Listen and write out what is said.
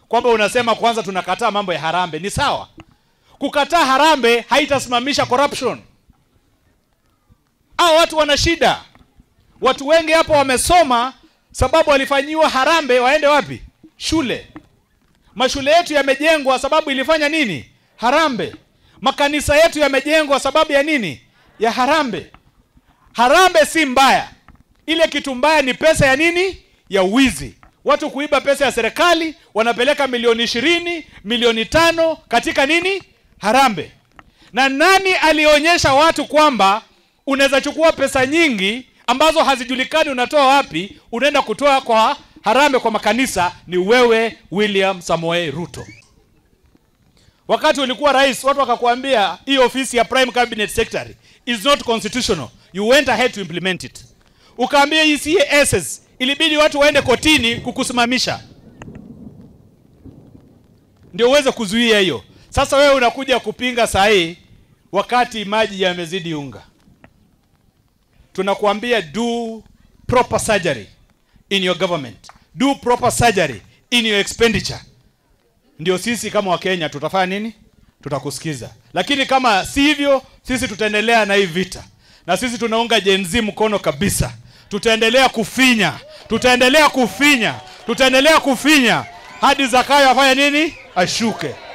kwamba unasema kwanza tunakataa mambo ya harambe. Ni sawa, kukataa harambe haitasimamisha corruption. Hao watu wana shida. Watu wengi hapo wamesoma, sababu walifanyiwa harambe, waende wapi? Shule. Mashule yetu yamejengwa sababu ilifanya nini? Harambe. Makanisa yetu yamejengwa sababu ya nini? Ya harambe. Harambe si mbaya, ile kitu mbaya ni pesa ya nini? Ya wizi. Watu kuiba pesa ya serikali, wanapeleka milioni ishirini, milioni tano katika nini? Harambe. Na nani alionyesha watu kwamba unaweza chukua pesa nyingi ambazo hazijulikani unatoa wapi, unaenda kutoa kwa harambe kwa makanisa? Ni wewe William Samoei Ruto. Wakati ulikuwa rais, watu wakakuambia hii ofisi ya prime cabinet secretary is not constitutional, you went ahead to implement it. Ukaambia hii CASs ilibidi watu waende kotini kukusimamisha ndio uweze kuzuia hiyo. Sasa wewe unakuja kupinga saa hii wakati maji yamezidi unga. Tunakuambia do proper surgery in your government, do proper surgery in your expenditure. Ndio sisi kama Wakenya tutafanya nini? Tutakusikiza. Lakini kama si hivyo, sisi tutaendelea na hii vita, na sisi tunaunga Gen Z mkono kabisa. Tutaendelea kufinya, tutaendelea kufinya, tutaendelea kufinya hadi Zakayo afanye nini? Ashuke.